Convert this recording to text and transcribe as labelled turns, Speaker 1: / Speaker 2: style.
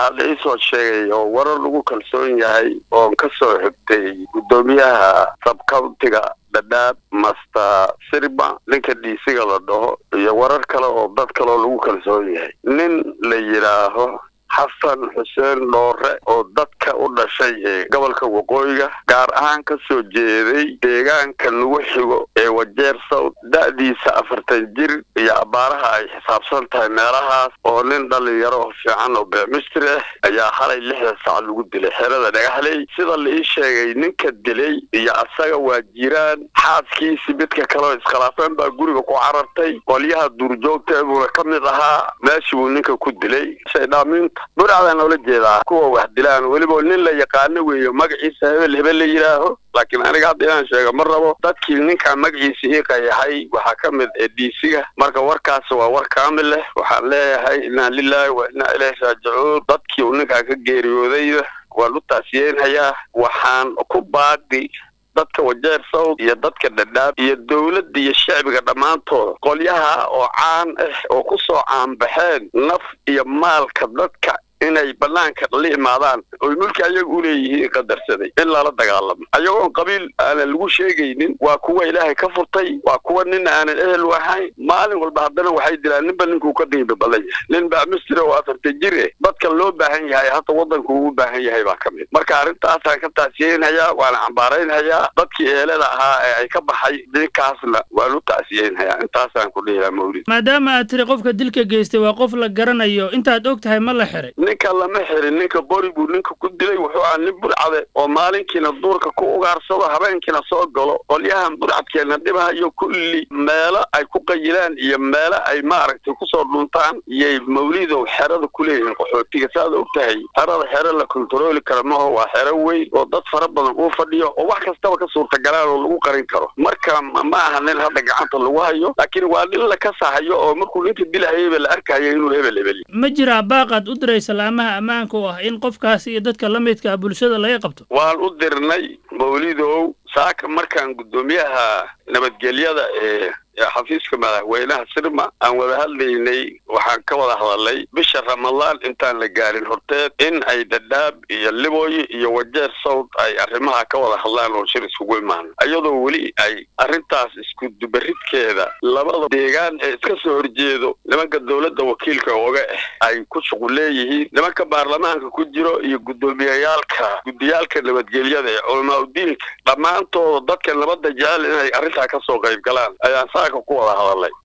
Speaker 1: waxaa la iisoo sheegay oo warar lagu kalsoon yahay oon ka soo xigtay guddoomiyaha sabcountiga dhadhaab master sirma ninka dhiisiga la dhaho iyo warar kale oo dad kaleoo lagu kalsoon yahay nin la yidhaaho xasan xuseen dhoore oo dadka u dhashay ee gobolka waqooyiga gaar ahaan ka soo jeeday deegaanka nagu xigo ee wajeer sawd da'diisa afartan jir iyo abbaaraha ay xisaabsan tahay meelahaas oo nin dhalinyaro oo fiican oo beemistri ah ayaa halay lixda sac lagu dilay xerada dhagaxley sida la ii sheegay ninka dilay iyo asaga waa jiraan xaaskiisii midka kaleo iskhilaafeen baa guriga ku carartay qolyaha duurjoogta buuna ka mid ahaa meeshii buu ninka ku dilay shaydhaamiinta burcadaan noola jeedaa kuwa wax dilaan weliba nin la yaqaano weeyo magaciisa hebel hebel la yidhaaho laakiin aniga hadda inaan sheego ma rabo dadkii ninkaa magaciisa ii qayahay waxaa ka mid ee dhiisiga marka warkaas waa war kaamil leh waxaan leeyahay inaa lilaahi wa inaa ilaahi raajicuun dadkii uu ninkaa ka geeriyoodayda waan u taasiyeenhayaa waxaan ku baaqi dadka wajeer sawd iyo dadka dhadhaab iyo dowladda iyo shacbiga dhammaantooda qolyaha oo caan ah oo ku soo caanbaxeen naf iyo maalka dadka inay banaanka la imaadaan oy mulki ayaga u leeyihiin qadarsaday in lala dagaalamo ayagoon qabiil aanan lagu sheegaynin waa kuwa ilaahay ka furtay waa kuwa nin aanan ehel u ahayn maalin walba haddana waxay dilaan ninba ninkuu ka qiimi badan yahay nin baa mistri oo afarta jir eh dadka loo baahan yahay hata waddanku ugu baahan yahay baa ka mid marka arrintaasaan ka taasiyeynhayaa waana cambaaraynhayaa dadkii eelada ahaa ee ay ka baxay ninkaasna waan u taasiyeynhayaa intaasaan ku dhihilaha mawlid
Speaker 2: maadaama aad tiri qofka dilka geystay waa qof la garanayo intaad og tahay ma la xiray
Speaker 1: ninka lama xirin ninka qori buu ninka ku dilay wuxuu ahaa nin burcade oo maalinkiina duurka ku ugaarsado habeenkiina soo galo qolyahan burcadkeena dhibahayo kulli meelo ay ku qayilaan iyo meelo ay maaragtay kusoo dhuntaan iyay mawlidow xerada ku leeyihiin qaxootiga saaad og tahay xerada xero la kontarooli kara maho waa xero weyn oo dad fara badan uu fadhiyo oo wax kastaba ka suurtagalaan oo lagu qarin karo marka ma aha nin hadda gacanta lagu hayo laakiin waa nin la kasahayo oo markuu ninka dilahayaba la arkayo inuu hebel hebel
Speaker 2: ma jiraa baaqaad u diraysa laamaha ammaanka oo ah in qofkaas iyo dadka la midka ah bulshada laga qabto
Speaker 1: waan u dirnay mawlidow saaka markaan guddoomiyaha nabadgelyada ee xafiiska madaxweynaha sirma aan wada hadlaynay waxaan ka wada hadalnay bisha ramadaan intaan la gaarin horteed in ay dhadhaab iyo libooy iyo wajeer sawd ay arrimaha ka wada hadlaan oo shir iskugu imaano iyadoo weli ay arrintaas isku dubaridkeeda labada deegaan ee iska soo horjeedo nimanka dowladda wakiilka oga ah ay ku shuqul leeyihiin nimanka baarlamaanka ku jiro iyo guddoomiyayaalka guddiyaalka nabadgelyada ee culamaa udiinka dhammaantooda dadka nabadda jecel inay arrintaa ka soo qayb galaan ayaan saaka ku wada hadalnay